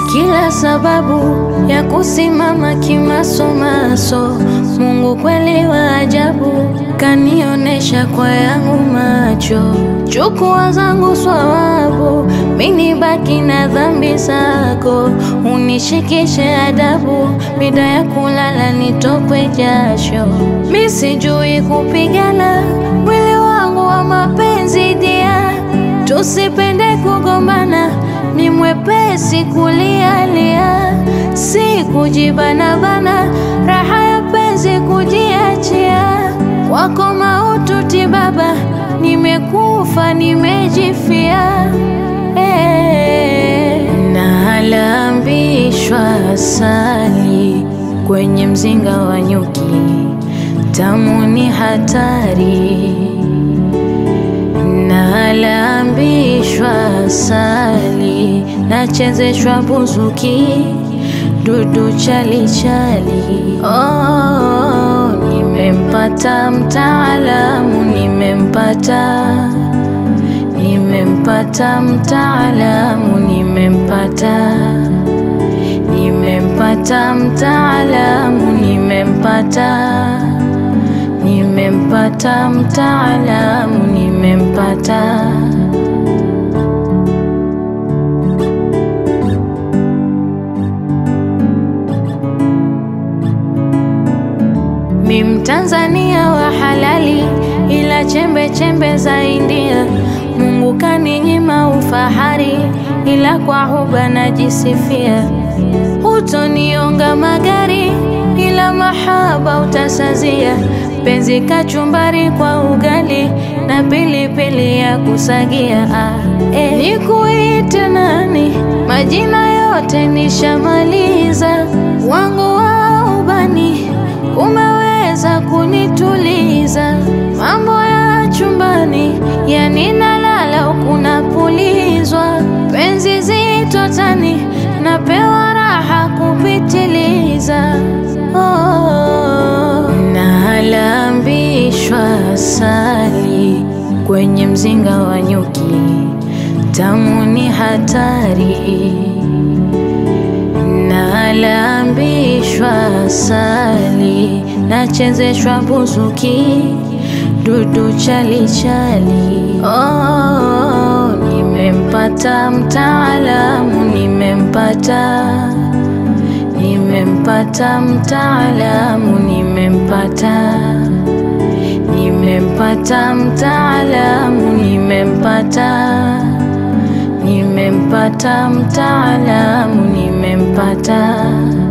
kila sababu ya kusimama kimasomaso. Mungu kweli wa ajabu, kanionesha kwa yangu macho. Chukua zangu swawabu, mini baki na dhambi zako. Unishikishe adabu, mida ya kulala nitokwe jasho. Mi sijui kupigana, mwili wangu wa mapenzi dia, tusipende kugombana ni mwepesi kulialia, si kujibanabana, raha ya penzi kujiachia. Kwako maututi baba, nimekufa nimejifia. Eh, nalambishwa asali kwenye mzinga wa nyuki, tamu ni hatari nalambishwa asali, nachezeshwa buzuki, dudu chali chali. Oh, nimempata mtaalamu, nimempata, nimempata mtaalamu, nimempata, nimempata mtaalamu, nimempata nimempata mtaalamu, nimempata. Mi Mtanzania wa halali, ila chembe chembe za India. Mungu kaninyima ufahari, ila kwa huba najisifia. Hutonionga magari, ila mahaba utasazia penzi kachumbari kwa ugali na pilipili ya kusagia. Ah, eh. Nikuite nani? Majina yote nishamaliza, wangu wa ubani umeweza kunituliza. Mambo ya chumbani yani nalala huku napulizwa, penzi zito tani napewa raha kupitiliza. Oh, nalambishwa asali kwenye mzinga wa nyuki, tamu ni hatari. Nalambishwa asali, nachezeshwa buzuki, dudu chali chali. Oh, nimempata mtaalamu, nimempata nimempata mtaalamu, nimempata, nimempata mtaalamu, nimempata, nimempata mtaalamu, nimempata.